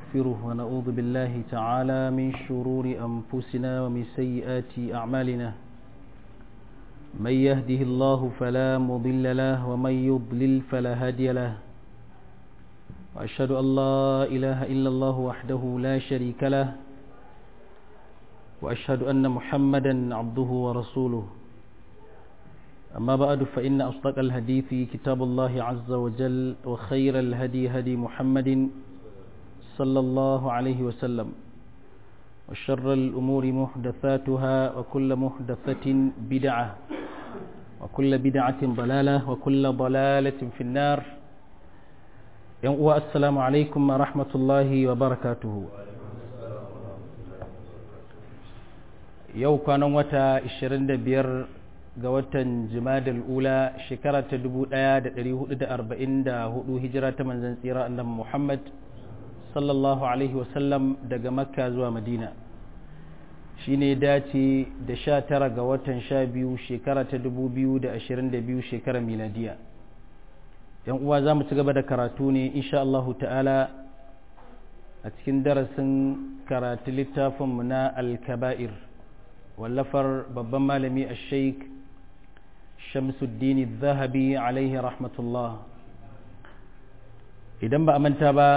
ونستغفره ونعوذ بالله تعالى من شرور أنفسنا ومن سيئات أعمالنا من يهده الله فلا مضل له ومن يضلل فلا هادي له وأشهد أن لا إله إلا الله وحده لا شريك له وأشهد أن محمدا عبده ورسوله أما بعد فإن أصدق الحديث كتاب الله عز وجل وخير الهدي هدي محمد صلى الله عليه وسلم وشر الأمور محدثاتها وكل محدثة بدعة وكل بدعة ضلالة وكل ضلالة في النار السلام عليكم ورحمة الله وبركاته yau kwanan wata 25 ga watan jimadal ula shekara ta 1444 hijira ta manzan tsira annabi Muhammad sallallahu alaihi wasallam daga makka zuwa madina shi ne dace da 19 ga watan 12 shekara ta 2022 shekara miladiya yan uwa za mu ci gaba da karatu ne insha Allahu ta'ala a cikin darasin karatu littafinmu na al-kaba'ir wallafar babban malami a sheik shamsuddin zahabi alaihi rahmatullah idan ba a manta ba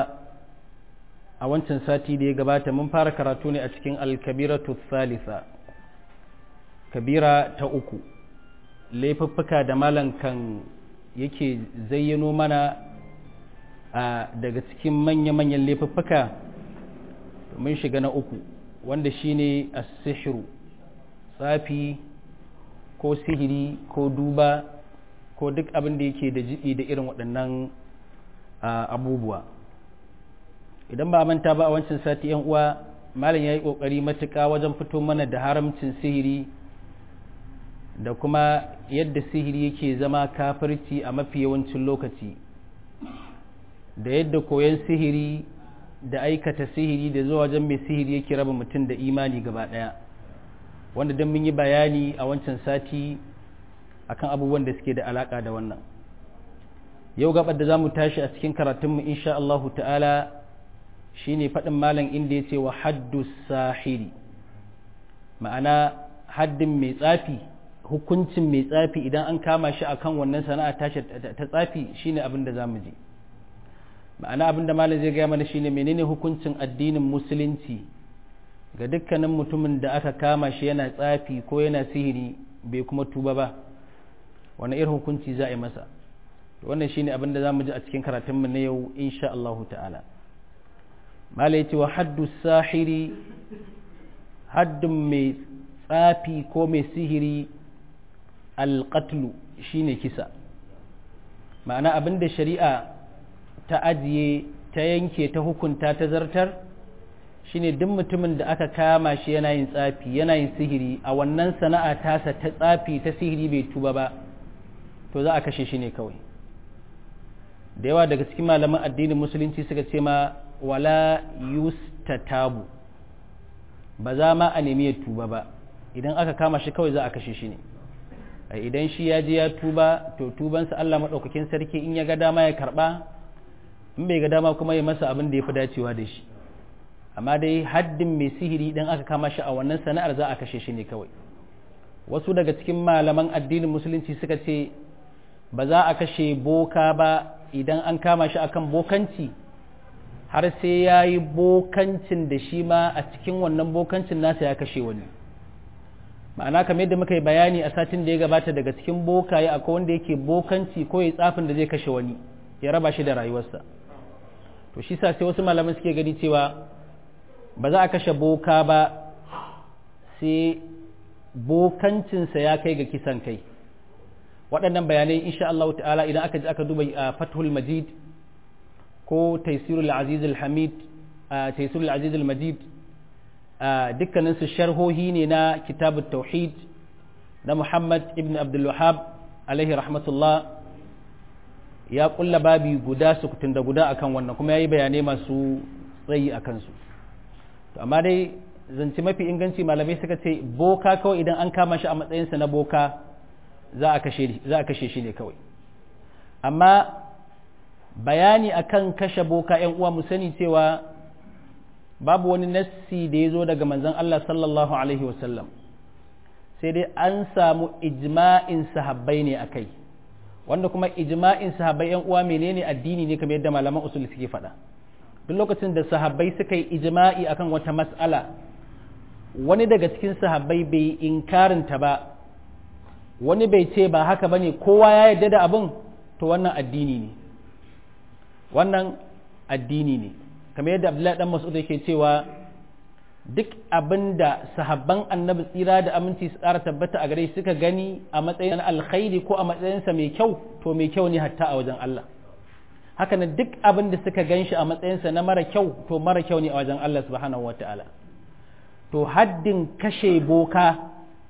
a wancan sati da ya gabata mun fara karatu ne a cikin alkabiratu thalitha kabira ta uku laifuffuka da malam kan yake zayyano mana a daga cikin manya-manyan laifuffuka mun shiga na uku wanda shine as-sihru tsafi ko sihiri ko duba ko duk abin da yake da jiɗi da irin waɗannan abubuwa idan ba manta ba a wancan sati yan uwa malam ya yi ƙoƙari matuƙa wajen fito mana da haramcin sihiri da kuma yadda sihiri yake zama kafirci a mafi yawancin lokaci da yadda koyon sihiri da aikata sihiri da zuwa wajen mai sihiri yake raba mutum da imani gaba ɗaya wanda don mun yi bayani a wancan sati akan abubuwan da suke da alaka da wannan yau gabar da za mu tashi a cikin karatunmu insha Allahu ta'ala shine faɗin malam inda ya ce wa haddu sahiri ma'ana haddin mai tsafi hukuncin mai tsafi idan an kama shi akan wannan sana'a tashi ta tsafi shine abin da za mu je ma'ana abin da malam zai gaya mana shine menene hukuncin addinin musulunci ga dukkanin mutumin da aka kama shi yana tsafi ko yana sihiri bai kuma tuba ba wani irin hukunci za a yi masa wannan shine abin da za mu ji a cikin karatunmu na yau insha Allah ta'ala mala ya ce wa haddu sahiri haddun mai tsafi ko mai sihiri alƙatlu shine kisa ma'ana abin da shari'a ta ajiye ta yanke ta hukunta ta zartar shine duk mutumin da aka kama shi yana yin tsafi yana yin sihiri a wannan sana'a tasa ta tsafi ta sihiri bai tuba ba to za a kashe shi ne kawai da yawa daga cikin malaman addinin musulunci suka ce ma wala yustatabu ba za ma a nemi ya tuba ba idan aka kama shi kawai za a kashe shi ne idan shi ya je ya tuba to tubansa Allah maɗaukakin sarki in ya ga dama ya karɓa in bai ga dama kuma ya masa abin da ya fi dacewa da shi amma dai haddin mai sihiri idan aka kama shi a wannan sana'ar za a kashe shi ne kawai wasu daga cikin malaman addinin musulunci suka ce ba za a kashe boka ba idan an kama shi akan bokanci har sai ya yi bokancin da shi ma a cikin wannan bokancin nasa ya kashe wani ma'ana kamar yadda muka yi bayani a satin da ya gabata daga cikin bokaye akwai wanda yake bokanci ko ya tsafin da zai kashe wani ya raba shi da rayuwarsa to shi sa sai wasu malaman suke gani cewa ba za a kashe boka ba sai bokancinsa ya kai ga kisan kai waɗannan bayanai insha Allah ta'ala idan aka ji aka duba a fathul majid ko taisirul aziz al-hamid taisirul aziz al-majid dukkanin su sharhohi ne na kitabut tauhid na Muhammad ibn Abdul Wahhab alaihi rahmatullah ya kulla babi guda sukutun da guda akan wannan kuma yayi bayanai masu tsayi akan su to amma dai zance mafi inganci malamai suka ce boka kawai idan an kama shi a matsayinsa na boka za a kashe shi ne kawai amma bayani akan kashe boka ‘yan uwa mu sani cewa babu wani nassi da ya zo daga manzon Allah sallallahu alaihi wasallam sai dai an samu ijma'in sahabbai ne akai wanda kuma ijma'in sahabbai yan uwa menene addini ne kamar yadda malaman usul suke faɗa duk lokacin da sahabbai suka yi ijma'i akan wata mas'ala wani daga cikin sahabbai bai inkarinta ba wani bai ce ba haka bane kowa ya yarda da abin to wannan addini ne wannan addini ne kamar yadda abdullahi dan mas'ud yake cewa duk abin da sahabban annabi tsira da aminci su tsara tabbata a gare suka gani a matsayin alkhairi ko a matsayinsa mai kyau to mai kyau ne hatta a wajen Allah haka nan duk abin da suka gan shi a matsayinsa na mara kyau to mara kyau ne a wajen Allah subhanahu wata'ala to haddin kashe boka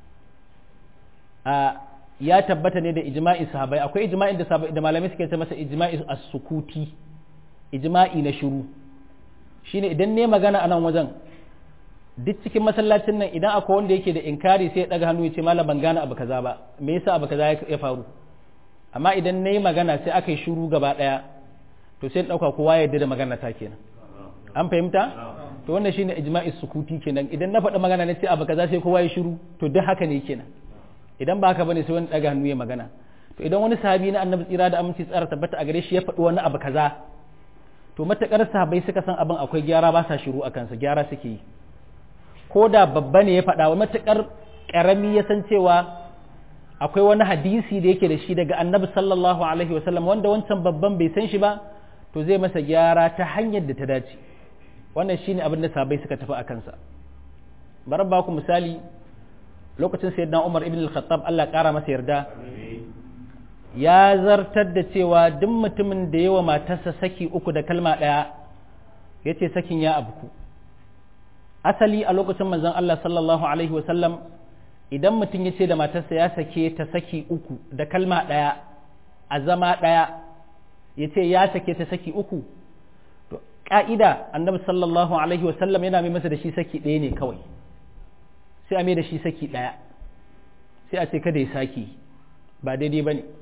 a ya tabbata ne da ijma'in sahabai akwai ijma'in da da malamai suke ce masa ijma'i as-sukuti ijma'i na shiru shine idan ne magana a nan wajen duk cikin masallacin nan idan akwai wanda yake da inkari sai ya daga hannu ya ce malam ban gane abu kaza ba me yasa abu kaza ya faru amma idan nayi magana sai aka yi shiru gaba daya to sai dauka kowa ya yarda da magana ta kenan an fahimta to wannan shine ijma'i sukuti kenan idan na faɗi magana ne sai abu kaza sai kowa ya shiru to duk haka ne kenan idan ba haka bane sai wani daga hannu ya magana to idan wani sahabi na annabi tsira da aminci tsara tabbata a gare shi ya faɗi wani abu kaza to matakar sahabbai suka san abin akwai gyara ba sa shiru a kansa gyara suke yi ko da babba ne ya faɗa wa matakar ƙarami ya san cewa akwai wani hadisi da yake da shi daga annabi sallallahu alaihi wasallam wanda wancan babban bai san shi ba to zai masa gyara ta hanyar da ta dace wannan shine abin da sahabbai suka tafi a kansa bari ba ku misali lokacin sayyidina Umar ibn al-Khattab Allah ƙara masa yarda ya zartar da cewa duk mutumin da yawa matarsa saki uku da kalma ɗaya ya ce sakin ya abku asali a lokacin manzon Allah sallallahu alaihi wasallam idan mutum ya ce da matarsa ya sake ta saki uku da kalma ɗaya a zama ɗaya ya ce ya sake ta saki uku to ƙa'ida annabi sallallahu alaihi wasallam yana mai masa da shi saki ɗaya ne kawai sai a mai da shi saki ɗaya sai a ce kada ya saki ba daidai ba ne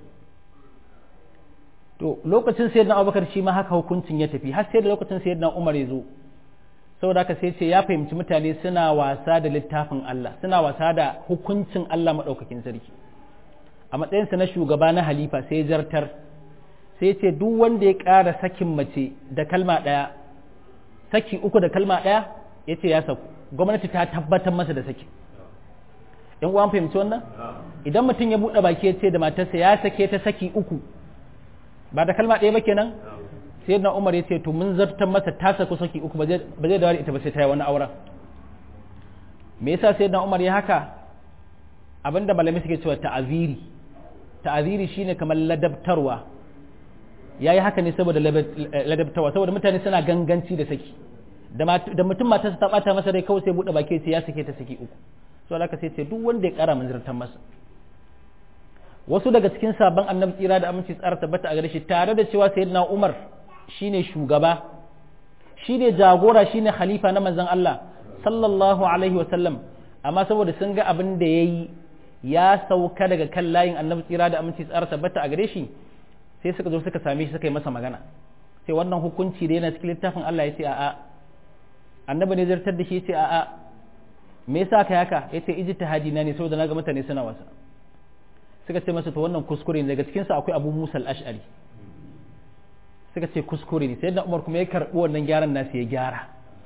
to lokacin sayyidina abubakar shi ma haka hukuncin ya tafi har sai da lokacin sayyidina umar ya zo saboda haka sai ce ya fahimci mutane suna wasa da littafin Allah suna wasa da hukuncin Allah maɗaukakin sarki a matsayinsa na shugaba na halifa sai zartar sai ce duk wanda ya ƙara sakin mace da kalma ɗaya saki uku da kalma ɗaya ya ce ya saku gwamnati ta tabbatar masa da saki yan uwan fahimci wannan idan mutum ya buɗe baki ya ce da matarsa ya sake ta saki uku ba da kalma ɗaya ba kenan sai na umar ya ce to mun zartar masa ta saku saki uku ba zai dawo ita ba sai ta yi wani auren me yasa sai na umar ya haka abinda malamai suke cewa ta'aziri ta'aziri shine kamar ladabtarwa ya yi haka ne saboda ladabtarwa saboda mutane suna ganganci da saki da mutum matarsa ta bata masa rai kawai sai buɗe baki sai ya sake ta saki uku so da sai ce duk wanda ya kara mun zartar masa wasu daga cikin sabon annabi tsira da aminci tsara tabbata a gare shi tare da cewa sayyidina Umar shine shugaba shine jagora shine khalifa na manzon Allah sallallahu alaihi wa sallam amma saboda sun ga abin da yayi ya sauka daga kan layin annabi tsira da aminci tsara tabbata a gare shi sai suka zo suka same shi suka yi masa magana sai wannan hukunci da yana cikin littafin Allah ya ce a'a annabi ne zartar da shi ya ce a'a me yasa kai haka yace ijtihadi na ne saboda naga mutane suna wasa suka ce masa to wannan kuskure ne daga cikin sa akwai Abu Musa al-Ash'ari suka ce kuskure ne sai da Umar kuma ya karbi wannan gyaran nasu ya gyara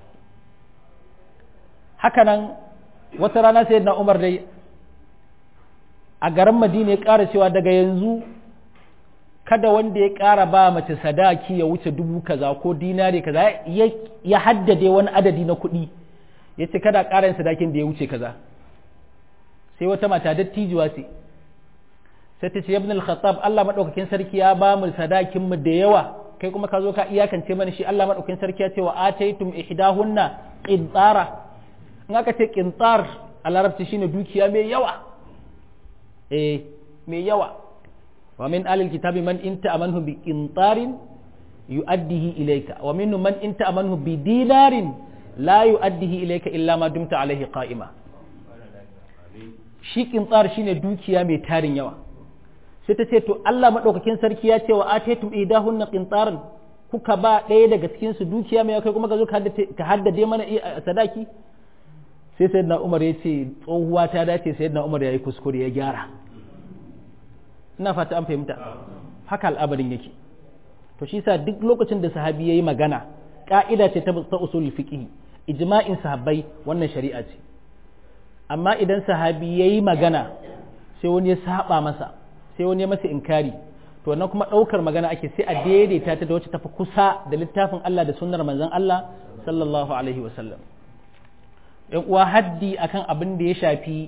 haka nan wata rana sai da Umar dai a garin Madina ya ƙara cewa daga yanzu kada wanda ya ƙara ba mace sadaki ya wuce dubu kaza ko dinari kaza ya haddade wani adadi na kuɗi ya ce kada ƙara yin sadakin da ya wuce kaza sai wata mata dattijuwa ce sai ta ce ibn al-khattab Allah madaukakin sarki ya ba mu sadakin mu da yawa kai kuma ka zo ka iyakance mana shi Allah madaukakin sarki ya ce wa ataytum ihdahunna qintara in aka ce qintar a larabci shine dukiya mai yawa eh mai yawa wa min alil kitabi man inta amanhu bi qintarin yu'addihi ilayka wa minhum man inta amanhu bi dinarin la yu'addihi ilayka illa ma dumta alaihi qa'ima shi qintar shine dukiya mai tarin yawa sai ta ce to Allah madaukakin sarki ya ce wa ataytum idahunna qintaran kuka ba ɗaya daga cikin su dukiya mai kai kuma ka zo ka haddade mana sadaki sai sayyidina Umar ya ce tsohuwa ta dace sayyidina Umar ya yi kuskure ya gyara ina fata an fahimta haka al'abarin yake to shi sa duk lokacin da sahabi yayi magana ka'ida ce ta usul fiqh ijma'in sahabbai wannan shari'a ce amma idan sahabi yayi magana sai wani ya saba masa sai wani ya masa inkari to wannan kuma daukar magana ake sai a daidaita ta da wacce tafi kusa da littafin Allah da sunnar manzon Allah sallallahu alaihi wasallam yan uwa haddi akan abin da ya shafi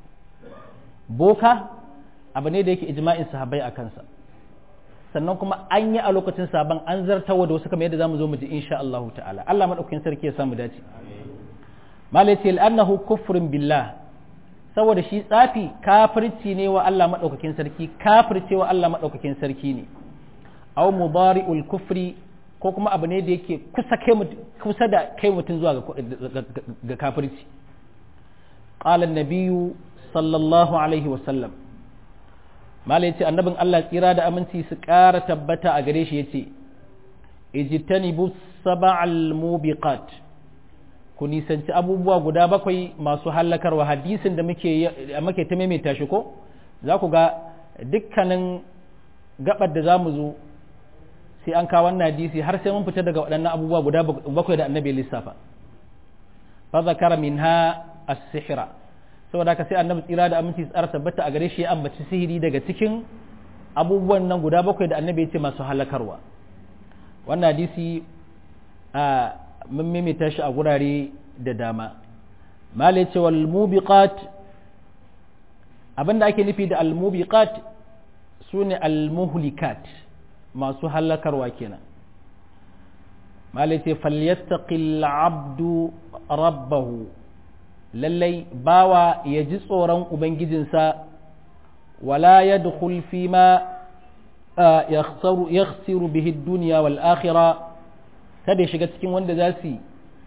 boka abu ne da yake ijma'in sahabbai a kansa sannan kuma an yi a lokacin sabon an zartawa da wasu kamar yadda zamu zo mu ji insha Allah ta'ala Allah madaukakin sarki ya samu dace malai ce annahu kufrun billah saboda shi tsafi kafirci ne wa Allah madaukakin sarki kafirce wa Allah madaukakin sarki ne aw mudari'ul kufri ko kuma abu ne da yake kusa kai kusa da kai mutun zuwa ga kafirci qala an-nabiyyu sallallahu alaihi wa sallam malai ce annabin Allah tsira da aminci su ƙara tabbata a gare shi ya ce ijtanibu sab'al mubiqat ku nisanci abubuwa guda bakwai masu hallakarwa hadisin da muke muke ta maimaita shi ko za ku ga dukkanin gabar da zamu zo sai an kawo wannan hadisi har sai mun fita daga waɗannan abubuwa guda bakwai da annabi lissafa fa zakara minha as-sihra saboda haka sai annabi tsira da aminci tsara tabbata a gare shi ya ambaci sihiri daga cikin abubuwan nan guda bakwai da annabi ya ce masu halakarwa wannan hadisi a mun mimita shi a gurare da dama mala ya ce wal mubiqat abinda ake nufi da al mubiqat sune al muhlikat masu halakarwa kenan mala ya ce falyastaqil abdu rabbahu lallai bawa ya ji tsoron Ubangijinsa wala ya dukul fi ma ya bihi duniya wal akhira kada ya shiga cikin wanda za su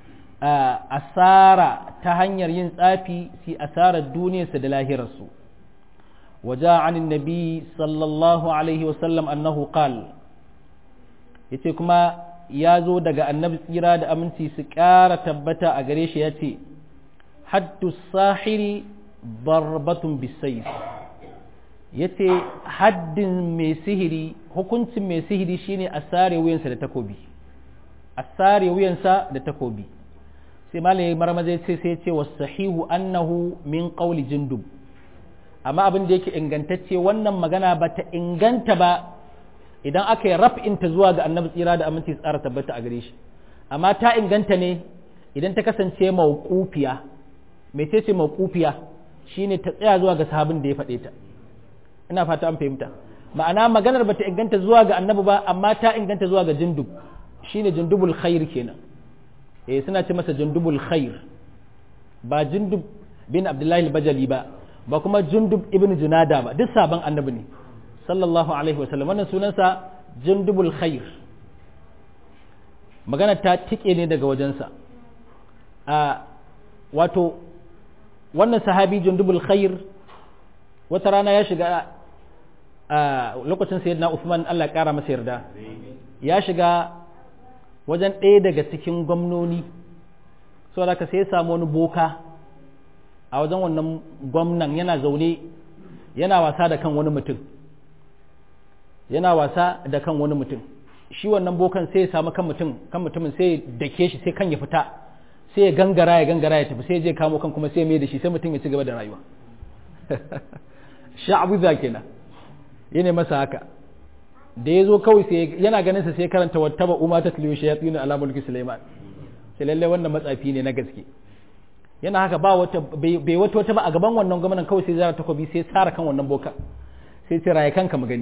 asara ta hanyar yin tsafi su asarar duniyarsa da lahirarsu waje anin nabi sallallahu alaihi wasallam annahu qal yace kuma ya zo daga annabi tsira da aminci su ƙara tabbata a gare shi ya ce haddu sahiri barbatun bisayf yace haddin mai sihiri hukuncin mai sihiri shine a sare wuyansa da takobi a sare wuyansa da takobi sai malai marmaza sai sai ce sahihu annahu min qawli jindub amma abin da yake ingantacce wannan magana ba ta inganta ba idan aka yi raf'inta zuwa ga annabi tsira da aminci tsara tabbata a gare shi amma ta inganta ne idan ta kasance mawqufiya mece ce mawqufiya shine ta tsaya zuwa ga sahabin da ya faɗe ta ina fata an fahimta ma'ana maganar bata inganta zuwa ga annabi ba amma ta inganta zuwa ga jundub shine jundubul khair kenan eh suna ce masa jundubul khair ba jundub bin abdullahi al-bajali ba ba kuma jundub ibn junada ba duk sabon annabi ne sallallahu alaihi wasallam wannan sunansa jundubul khair magana ta tike ne daga wajensa a wato wannan sahabi jundubul khair wata rana ya shiga a lokacin sayyidina Uthman Allah ya kara masa yarda ya shiga wajen ɗaya daga cikin gwamnoni saboda ka sai ya samu wani boka a wajen wannan gwamnan yana zaune yana wasa da kan wani mutum yana wasa da kan wani mutum shi wannan bokan sai ya samu kan mutum kan mutumin sai ya dake shi sai kan ya fita sai ya gangara ya gangara ya tafi sai ya je kamo kan kuma sai ya mai da shi sai mutum ya ci gaba da rayuwa sha'abuza kenan yana masa haka da ya zo kawai sai yana ganin sa sai karanta wattaba umma ta tiliyo shayatin ala mulki sulaiman sai lalle wannan matsafi ne na gaske yana haka ba wata bai wata wata ba a gaban wannan gwamnan kawai sai zara takobi sai tsara kan wannan boka sai ce raya kanka mu gani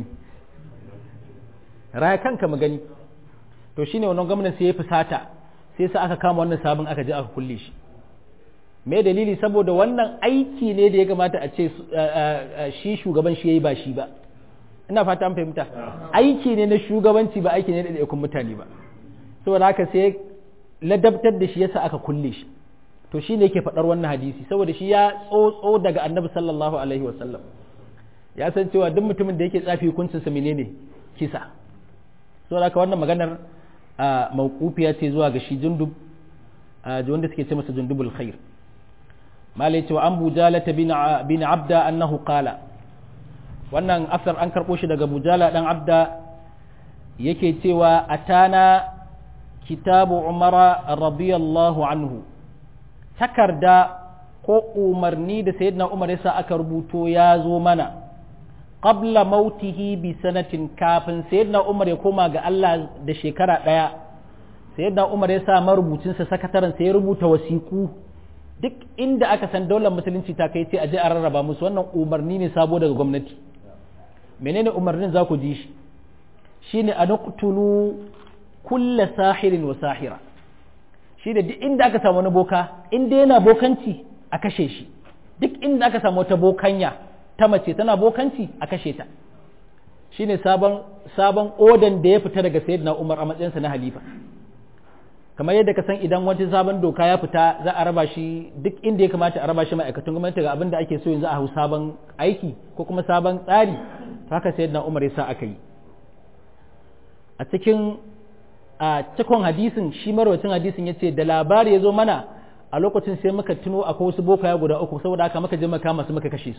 raya kanka mu gani to shine wannan gwamnan sai ya fusata sai sa aka kama wannan sabon aka je aka kulle shi me dalili saboda wannan aiki ne da ya kamata a ce shi shugaban shi yayi ba shi ba ina fata an fahimta aiki ne na shugabanci ba aiki ne da ɗaiɗaikun mutane ba saboda haka sai ladabtar da shi yasa aka kulle shi to shi ne yake faɗar wannan hadisi saboda shi ya tsotso daga annabi sallallahu alaihi wasallam ya san cewa duk mutumin da yake tsafi hukuncinsa menene kisa saboda haka wannan maganar a mawqufiya ce zuwa ga shi jundub wanda suke ce masa jundubul khair malai cewa an bujalata bin abda annahu qala wannan asar an karɓo shi daga bujala dan abda yake cewa atana kitabu umara radiyallahu anhu takarda ko umarni da sayyidina umar yasa aka rubuto ya zo mana qabla mautihi bi sanatin kafin sayyidina umar ya koma ga Allah da shekara ɗaya sayyidina umar ya sa marubucinsa sakataren sai ya rubuta wasiku duk inda aka san daular musulunci ta kai ce a je a rarraba musu wannan umarni ne sabo daga gwamnati menene umarnin za ku ji shi shine a naqtulu kulla sahirin wa sahira shi da duk inda aka samu wani boka inda yana bokanci a kashe shi duk inda aka samu wata bokanya ta mace tana bokanci a kashe ta shine sabon sabon odan da ya fita daga sayyidina Umar a matsayinsa na halifa kamar yadda ka san idan wata sabon doka ya fita za a raba shi duk inda ya kamata a raba shi ma'aikatan gwamnati ga abin da ake so yanzu a hau sabon aiki ko kuma sabon tsari haka sayyidina Umar ya sa aka yi a cikin a cikon hadisin shi marwacin hadisin ya ce da labari ya zo mana a lokacin sai muka tuno akwai wasu bokaya guda uku saboda haka muka je maka masu muka kashe su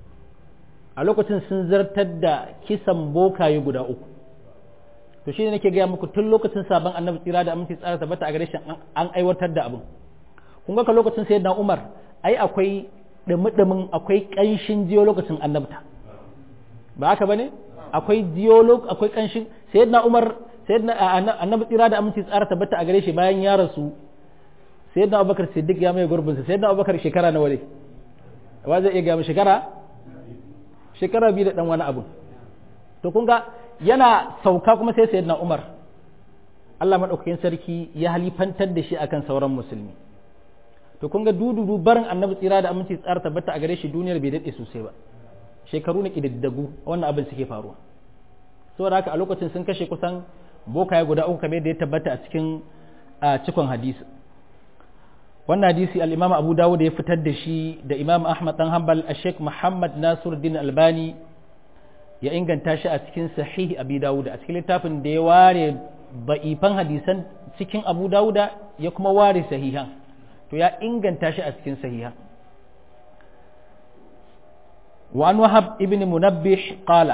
a lokacin sun zartar da kisan bokaye guda uku to shi ne nake gaya muku tun lokacin sabon annabi tsira da aminci tsara tabbata a gare shi an aiwatar da abin kun ga lokacin sai na umar ai akwai dumi akwai kanshin jiyo lokacin annabta ba haka bane akwai jiyo akwai kanshin sayyidina umar sayyidina annabi tsira da aminci tsara tabbata a gare shi bayan ya rasu sayyidina abubakar siddiq ya mai gurbin sa sayyidina abubakar shekara nawa ne wa zai iya ga mu shekara shekara biyu da dan wani abu to kun ga yana sauka kuma sai sayyidina umar Allah madaukakin sarki ya halifantar da shi akan sauran musulmi to kun ga dududu barin annabi tsira da aminci tsara tabbata a gare shi duniyar bai daɗe sosai ba shekaru na ƙididdigu wannan abin suke faruwa saboda haka a lokacin sun kashe kusan bokaye guda uku kamar da ya tabbata a cikin cikon hadisi wannan hadisi al-imam abu dawud ya fitar da shi da imam ahmad dan hanbal a sheikh muhammad nasiruddin albani ya inganta shi a cikin sahih abi dawud a cikin littafin da ya ware ba'ifan hadisan cikin abu dawud ya kuma ware sahihan to ya inganta shi a cikin sahihan وعن وهب ابن منبح قال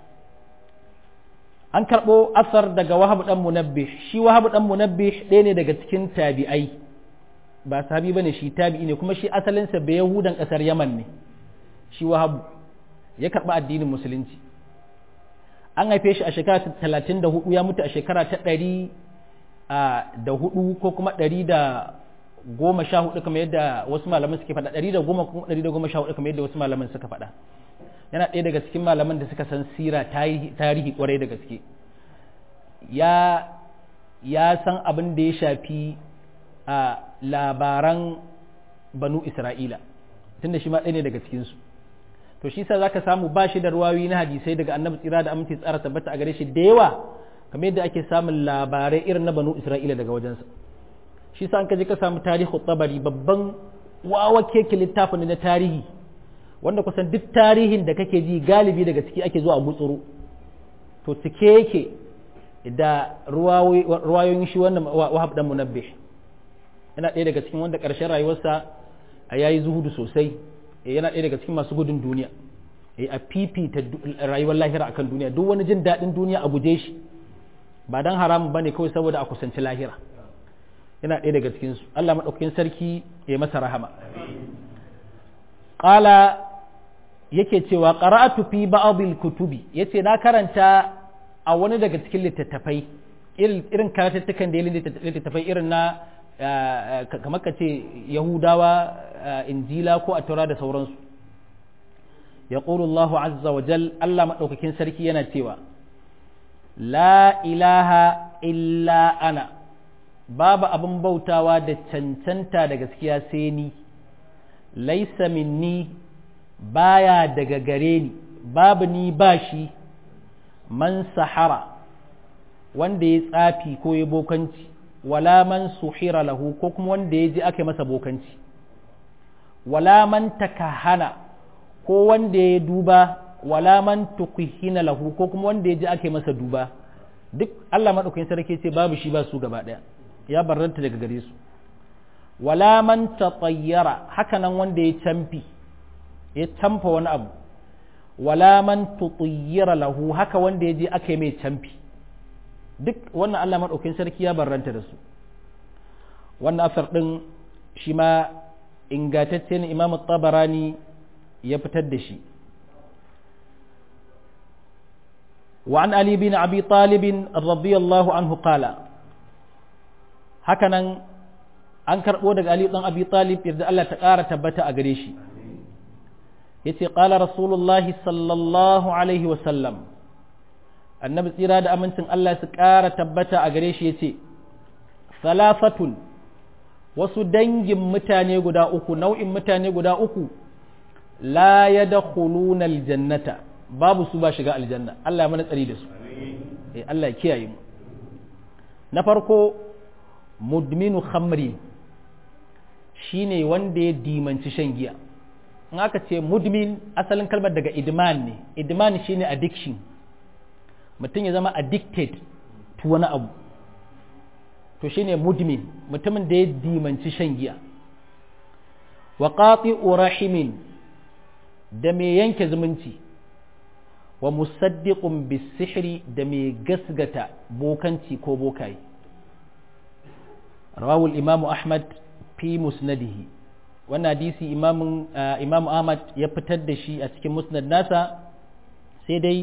an karɓo asar daga wahabu ɗan munabbih shi wahabu ɗan munabbih ɗaya ne daga cikin tabi'ai ba sahabi bane shi tabi'i ne kuma shi asalinsa bai yahudan ƙasar yaman ne shi wahabu ya karɓi addinin musulunci an haife shi a shekara ta talatin da hudu ya mutu a shekara ta ɗari da hudu ko kuma ɗari da goma sha hudu kamar yadda wasu malaman suke faɗa ɗari da goma kuma ɗari da goma sha hudu kamar yadda wasu malaman suka faɗa yana ɗaya daga cikin malaman da suka san sira tarihi kwarai da gaske ya ya san abin da ya shafi a labaran banu isra'ila tunda shi ma ɗaya ne daga cikinsu to shi sa za ka samu ba shi da ruwayoyi na hadisai daga annabi tsira da aminci tsara tabbata a gare shi da yawa kamar yadda ake samun labarai irin na banu isra'ila daga wajensa shi sa an kaji ka samu tarihi tsabari babban wawa keke littafin na tarihi wanda kusan duk tarihin da kake ji galibi daga ciki ake zuwa gutsuru to cike yake da ruwayoyin shi wannan wahab dan munabbih yana ɗaya daga cikin wanda ƙarshen rayuwarsa a yayi zuhudu sosai yana ɗaya daga cikin masu gudun duniya a fifita rayuwar lahira akan duniya duk wani jin daɗin duniya a guje shi ba dan haramun bane kawai saboda a kusanci lahira yana ɗaya daga cikinsu Allah maɗaukakin sarki ya masa rahama ƙala yake cewa qara'atu fi ba'dil kutubi yace na karanta a wani daga cikin littattafai irin karatattukan da littattafai irin na kamar ka ce yahudawa injila ko attaura da sauransu ya Allah azza wa jal Allah maɗaukakin sarki yana cewa la ilaha illa ana babu abin bautawa da cancanta da gaskiya sai ni laisa minni baya daga gare ni babu ni ba shi man sahara wanda ya tsafi ko ya bokanci wala man suhira lahu ko kuma wanda ya ji aka masa bokanci wala man takahana ko wanda ya duba wala man tukuhina lahu ko kuma wanda ya ji aka masa duba duk Allah madaukakin sarki ce babu shi ba su gaba daya ya barranta daga gare su wala man tatayyara haka nan wanda ya camfi ya camfa wani abu wala man tutayyara lahu haka wanda ya je aka yi mai camfi duk wannan Allah madaukakin sarki ya barranta da su wannan asar din shi ma ingantacce ne Imam Tabarani ya fitar da shi وعن علي بن أبي طالب رضي الله عنه قال هكذا an karɓo daga Ali ɗan Abi Talib yadda Allah ta ƙara tabbata a gare shi yace qala rasulullahi sallallahu alaihi wa sallam annabi tsira da amincin Allah su ƙara tabbata a gare shi yace salafatun wasu dangin mutane guda uku nau'in mutane guda uku la yadkhuluna aljannata babu su ba shiga aljanna Allah ya mana tsari da su eh Allah ya kiyaye mu na farko mudminu khamri shine wanda ya dimanci shan giya in aka ce mudmin asalin kalmar daga idman ne idman shine addiction mutum ya zama addicted to wani abu to shine mudmin mutumin da ya dimanci shan giya wa qati'u rahimin da mai yanke zumunci wa musaddiqun bisihri da mai gasgata bokanci ko bokaye rawawul imamu ahmad fi musnadihi wannan hadisi imamun imamu ahmad ya fitar da shi a cikin musnad nasa sai dai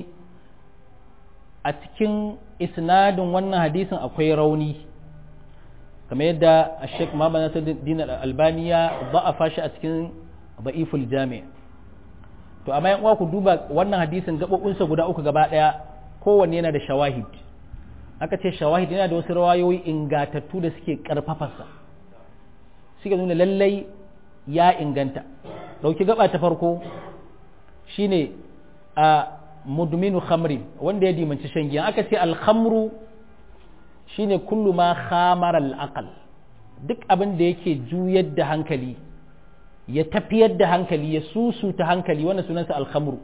a cikin isnadin wannan hadisin akwai rauni kamar yadda Sheikh Muhammad Nasiruddin Al-Albani ya ba'afa shi a cikin Da'iful Jami' to amma yan uwa ku duba wannan hadisin gabobinsa guda uku gaba daya kowanne yana da shawahid aka ce shawahid yana da wasu rawayoyi ingatattu da suke karfafarsa suke nuna lallai ya inganta dauki gaba ta farko shine a mudminu khamrin wanda ya dimanci shan giya aka ce al-khamru shine kullu ma khamara al-aqal duk abin da yake juyar da hankali ya tafiyar da hankali ya susuta hankali wannan sunansa al-khamru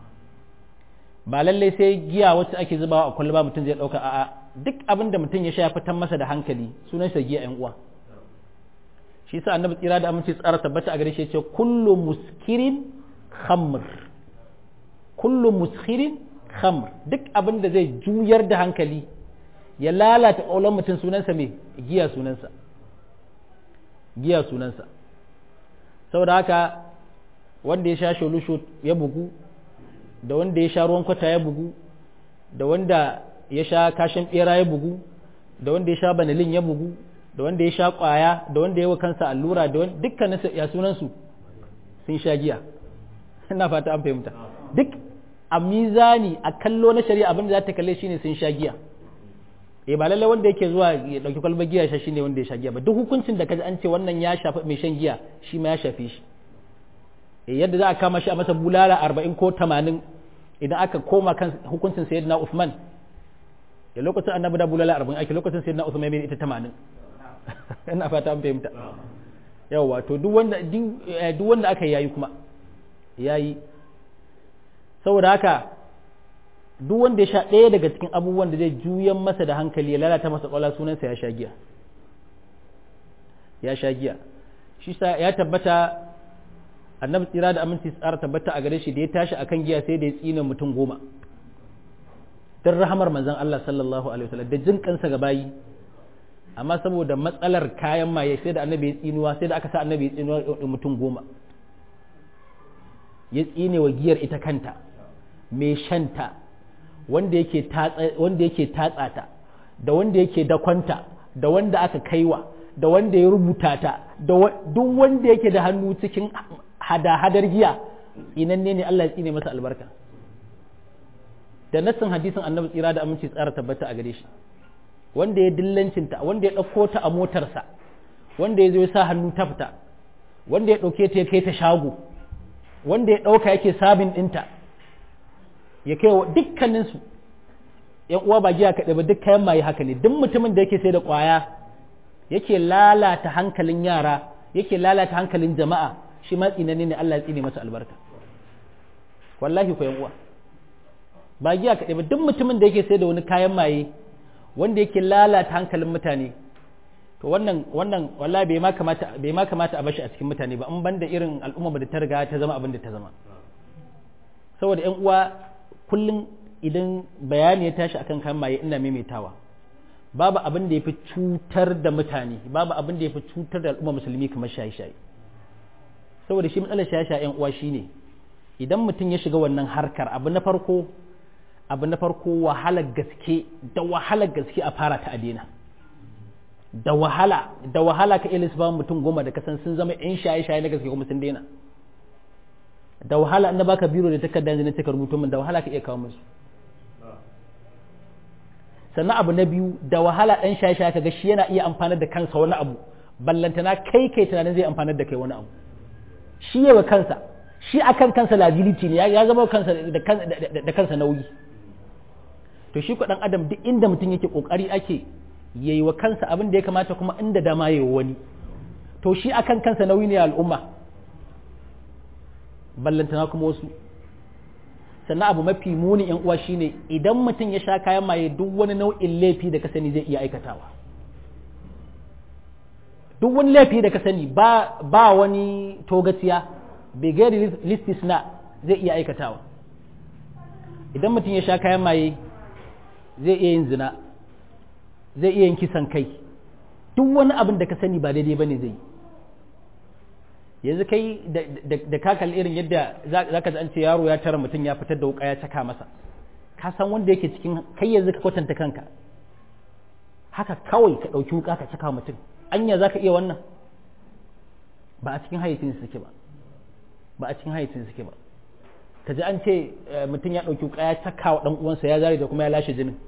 ba lallai sai giya wacce ake zubawa a kwalba mutum zai dauka a'a duk abin da mutum ya sha ya fitar masa da hankali sunansa giya yan uwa shi sa annabi tsira da aminci tsara tabbata a gare shi ce kullu muskirin khamr kullu muskirin khamr duk abin da zai juyar da hankali ya lalata ƙaunar mutum sunansa mai giya sunansa giya sunansa saboda haka wanda ya sha sholusho ya bugu da wanda ya sha ruwan kwata ya bugu da wanda ya sha kashin bera ya bugu da wanda ya sha banalin ya bugu da wanda ya sha kwaya da wanda ya wa kansa allura da dukkanin ya sunansu sun sha giya ina fata an fahimta duk a mizani a kallo na shari'a abin da za ta kalle shine sun sha giya eh ba lallai wanda yake zuwa ya dauki kwalbar giya sha shine wanda ya sha giya ba duk hukuncin da kaji an ce wannan ya shafi mai shan giya shi ma ya shafe shi eh yadda za a kama shi a masa bulala 40 ko 80 idan aka koma kan hukuncin sayyidina Uthman da lokacin annabi da bulala 40 ake lokacin sayyidina Uthman mai ita 80 ina fata an fahimta yawa to duk wanda duk wanda aka yayi kuma yayi saboda haka duk wanda ya sha ɗaya daga cikin abubuwan da zai juyan masa da hankali ya lalata masa ƙwala sunansa ya sha giya ya sha giya shi sa ya tabbata annabi tsira da aminci tsara tabbata a gare shi da ya tashi akan giya sai da ya tsina mutum goma don rahamar manzon Allah sallallahu alaihi wasallam da jin kansa ga bayi amma saboda matsalar kayan maye sai da annabi ya tsinuwa sai da aka sa annabi ya tsinuwa mutum goma ya tsine wa giyar ita kanta mai shanta wanda yake tatsa ta da wanda yake dakwanta da wanda aka kaiwa da wanda ya rubuta ta da duk wanda yake da hannu cikin hada-hadar giya tsinanne ne Allah ya tsine masa albarka da nassin hadisin annabi tsira da aminci tsara tabbata a gare shi wanda ya dillancinta wanda ya ɗauko ta a motarsa wanda ya zo ya sa hannu ta fita wanda ya ɗauke ta ya kai ta shago wanda ya ɗauka yake sabin ɗinta ya kai wa dukkaninsu ‘yan uwa ba giya kaɗai ba duk kayan maye haka ne duk mutumin da yake sai da ƙwaya yake lalata hankalin yara yake lalata hankalin jama'a shi ma tsinani ne Allah ya tsine masa albarka wallahi ko ‘yan uwa ba giya kaɗai ba duk mutumin da yake sai da wani kayan maye wanda yake lalata hankalin mutane to wannan wannan wallahi bai ma kamata bai ma kamata a bashi a cikin mutane ba in banda irin al'umma da ta riga ta zama abin da ta zama saboda ƴan uwa kullum idan bayani ya tashi akan kan maye ina maimaitawa babu abin da ya fi cutar da mutane babu abin da ya fi cutar da al'umma musulmi kamar shaye-shaye saboda shi matsalar shaye-shaye yan uwa shine idan mutum ya shiga wannan harkar abu na farko abu na farko wahalar gaske da wahalar gaske a fara ta adena da wahala da wahala ka ilis ba mutum goma da kasan sun zama yan shaye-shaye na gaske kuma sun daina da wahala in baka biro da takardar da take rubuto min da wahala ka iya kawo musu sannan abu na biyu da wahala ɗan shaye-shaye kaga shi yana iya amfanar da kansa wani abu ballantana kai kai tunanin zai amfanar da kai wani abu shi yawa kansa shi akan kansa liability ne ya zama kansa da kansa nauyi to shi ɗan adam duk inda mutum yake kokari ake yayi wa kansa abin da ya kamata kuma inda dama yayi wani to shi akan kansa nauyi ne al'umma ballantana kuma wasu sannan abu mafi muni yan uwa shine idan mutum ya sha kayan maye duk wani nau'in laifi da ka sani zai iya aikatawa duk wani laifi da ka sani ba, ba wani togaciya bai gari listis na zai iya aikatawa idan mutum ya sha kayan maye zai iya yin zina zai iya yin kisan kai duk wani abin da ka sani ba daidai ba ne zai yi yanzu kai da ka kalli irin yadda za ka an ce yaro ya tara mutum ya fitar da wuka ya caka masa ka san wanda yake cikin kai yanzu ka kwatanta kanka haka kawai ka ɗauki wuka ka caka mutum anya za ka iya wannan ba a cikin hayyacin suke ba ba a cikin hayyacin suke ba ka ji an ce mutum ya ɗauki wuka ya caka wa ɗan uwansa ya zare da kuma ya lashe jinin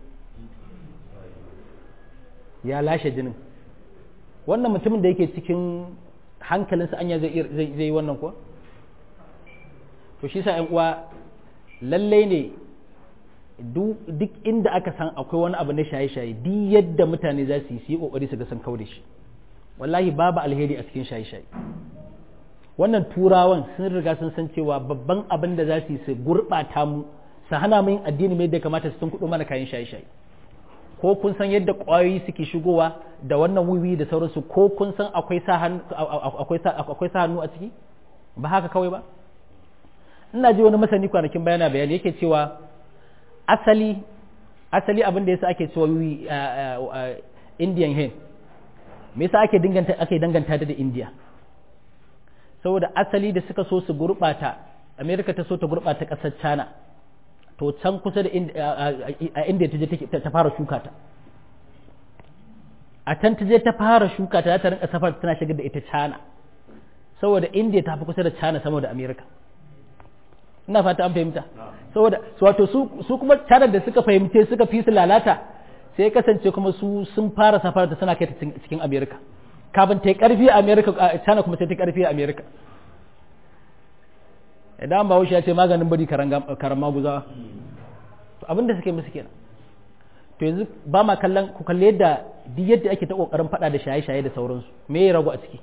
ya lashe jinin wannan mutumin da yake cikin hankalinsa anya zai yi wannan kuwa to shi sa uwa lallai ne duk inda aka san akwai wani abu na shaye-shaye duk yadda mutane za su yi su yi kokari su ga san kaure shi wallahi babu alheri a cikin shaye-shaye wannan turawan sun riga sun san cewa babban abin da za su yi su gurɓata mu su hana mu yin addini mai da kamata su tun kuɗo mana kayan shaye-shaye ko kun san yadda ƙwayoyi suke shigowa da wannan wiwi da sauransu ko kun san akwai sa hannu a ciki ba haka kawai ba ina ji wani masani kwanakin bayana bayani yake cewa asali asali abin da yasa ake cewa wiwi indian hen me yasa ake danganta ake danganta da india saboda asali da suka so su gurbata america ta so ta gurbata kasar china to can kusa da inda ta je ta fara shuka ta a can ta je ta fara shuka ta ta rinka safar tana shigar da ita China saboda India ta fi kusa da China sama da America ina fata an fahimta saboda wato su su kuma China da suka fahimce suka fi su lalata sai kasance kuma su sun fara safar ta suna kai ta cikin America kafin ta yi karfi a America China kuma sai ta karfi a America idan ba ya ce maganin bari karan maguza to abin da suke musu kenan to yanzu ba ma kallon ku kalle yadda duk yadda ake ta kokarin fada da shaye-shaye da sauransu me ya ragu a ciki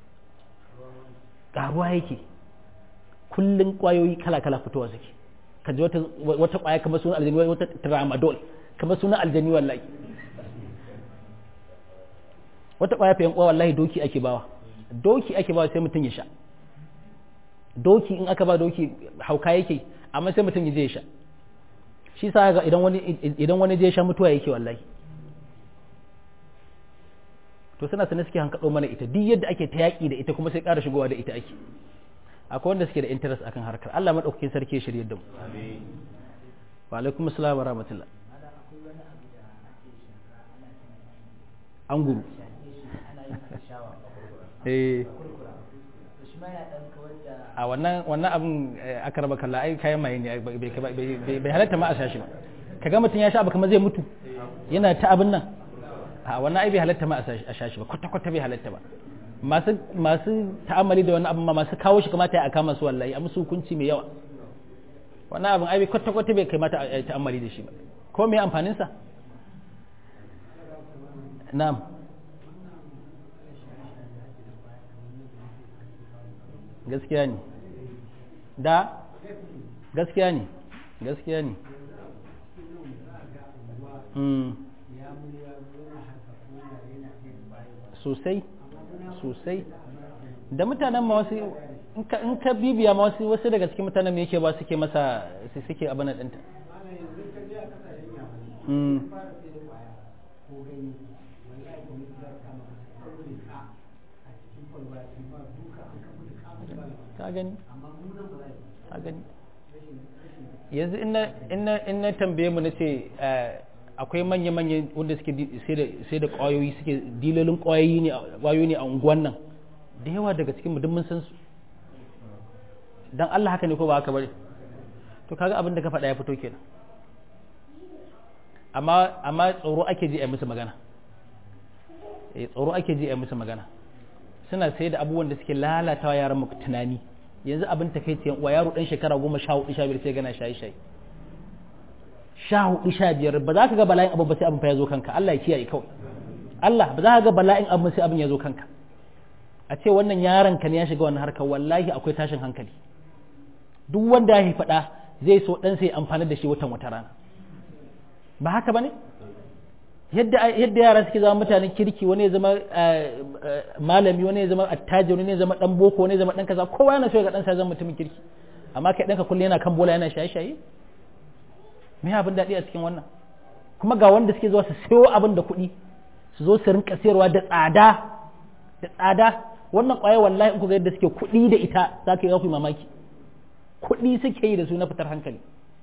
karuwa yake kullun kwayoyi kala-kala fitowa suke ka ji wata wata kwaya kamar sunan aljani wata tramadol kamar sunan aljani wallahi wata kwaya fa yan wallahi doki ake bawa doki ake bawa sai mutum ya sha doki in aka ba doki hauka yake amma sai mutum ya je ya sha shi sa ga idan wani idan wani je sha mutuwa yake wallahi to suna sanin suke hankaɗo mana ita duk yadda ake ta yaƙi da ita kuma sai ƙara shigowa da ita ake akwai wanda suke da interest akan harkar Allah madaukakin sarki ya shirye da mu amin wa alaikum assalam wa rahmatullah an guru eh a wannan wannan abin aka raba kalla ai kayan maye ne bai halatta ma a sha shi ba kaga mutum ya sha abu kamar zai mutu yana ta abin nan a wannan ai bai halatta ma a sha shi ba kwata kwata bai halatta ba masu masu ta'amali da wannan abin ma masu kawo shi kamata ya kama su wallahi a musu hukunci mai yawa wannan abin ai kwata kwata bai kamata a ta'amali da shi ba ko me amfanin sa na'am gaskiya ne da gaskiya ne gaskiya ne sosai sosai da mutanen ma wasu in ka bibiya ma wasu wasu daga cikin mutanen me yake ba suke masa su suke abin ɗinta ka gani ka gani yanzu in na tambaye mu na ce akwai manya-manyan wanda suke sai da kwayoyi suke dilolin kwayoyi ne a unguwan nan da yawa daga cikin mu mun san su dan Allah haka ne ko ba haka bane to kaga abin da ka faɗa ya fito kenan amma amma tsoro ake ji a musu magana eh tsoro ake ji a musu magana suna sai da abubuwan da suke lalatawa yaran mu tunani yanzu abin ta kai wa yaro dan shekara goma sha hudu sha biyar sai gana shayi shayi sha hudu sha biyar ba za ka ga bala'in abu ba sai abin fa ya zo kanka Allah ya kiyaye kawai Allah ba za ka ga bala'in abu sai abin ya zo kanka a ce wannan yaron ka ne ya shiga wannan harkar wallahi akwai tashin hankali duk wanda ya faɗa zai so dan sai amfani da shi watan wata rana ba haka bane yadda yadda yara suke zama mutanen kirki wani ya zama malami wani ya zama attajiri wani ya zama dan boko wani ya zama dan kaza kowa yana so ya ga dan sa zama mutumin kirki amma kai danka kullum yana kan bola yana shaye-shaye me abin daɗi a cikin wannan kuma ga wanda suke zuwa su sayo abin da kuɗi su zo su rinka sayarwa da tsada da tsada wannan ƙwaya wallahi in ku ga yadda suke kuɗi da ita za ka yi ku mamaki kuɗi suke yi da su na fitar hankali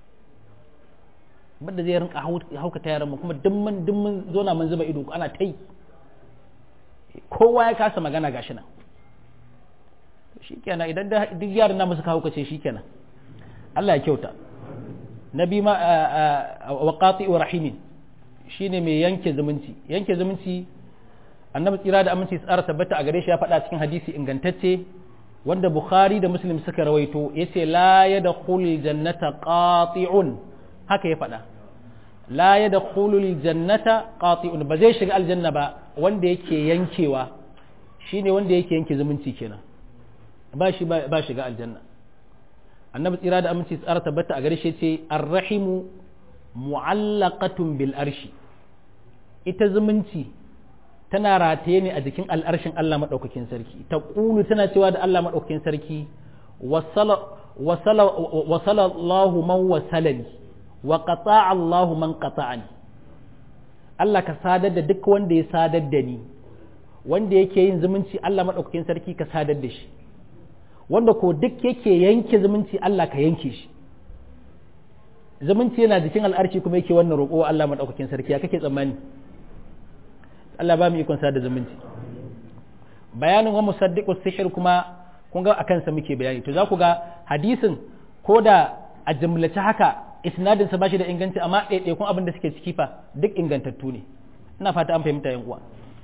banda zai rinka haukata yaran mu kuma duk mun duk mun zo na mun zuba ido ana ta yi kowa ya kasa magana gashi nan shikenan idan duk yaran namu suka haukace shikenan Allah ya kyauta nabi ma wa qati wa rahimin shine mai yanke zumunci yanke zumunci annabi tsira da aminci tsara tabbata a gare shi ya faɗa cikin hadisi ingantacce wanda bukhari da muslim suka rawaito yace la yadkhulul jannata qati'un haka ya faɗa la yadkhulul jannata qati'un ba zai shiga aljanna ba wanda yake yankewa shine wanda yake yanke zumunci kenan ba shi ba shiga aljanna annabi tsira da aminci tsara tabbata a gare shi ce arrahimu mu'allaqatun bil arshi ita zumunci tana rataye ne a jikin al'arshin Allah maɗaukakin sarki ta ƙulu tana cewa da Allah maɗaukakin sarki wasala Allahu man wasalani wa qata'a Allahu man qata'ani Allah ka sadar da duk wanda ya sadar da ni wanda yake yin zumunci Allah maɗaukakin sarki ka sadar da shi wanda ko duk yake yanke zumunci Allah ka yanke shi zumunci yana jikin al'arshi kuma yake wannan roƙo Allah maɗaukakin sarki ya kake tsammani Allah ba mu ikon sada zumunci bayanin wa musaddiqus sihir kuma kun ga akan sa muke bayani to za ku ga hadisin ko da a jumlace haka isnadin sa bashi da inganci amma ɗaiɗaikun abin da suke ciki fa duk ingantattu ne ina fata an fahimta yan uwa